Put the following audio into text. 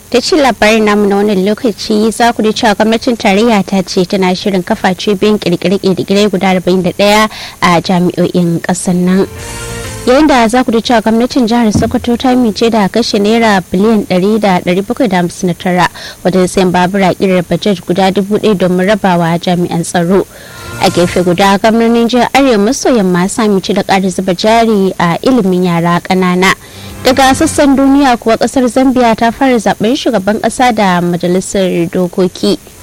ta ci labarin namu na wannan lokaci za ku cewa gwamnatin tarayya ta ce tana shirin kafa cibiyoyin kirkire-kirkire guda 41 a jami'o'in ƙasar nan yayin da za ku cewa gwamnatin jihar sokoto ta mice da kashe naira biliyan 100,759 wajen sayan babura kirar bajet guda 1,000 domin rabawa jami'an tsaro a gefe guda gwamnonin jihar arewa maso yamma sami ci da ƙari zuba jari a ilimin yara ƙanana daga sassan duniya kuwa ƙasar zambia ta fara zaben shugaban ƙasa da majalisar dokoki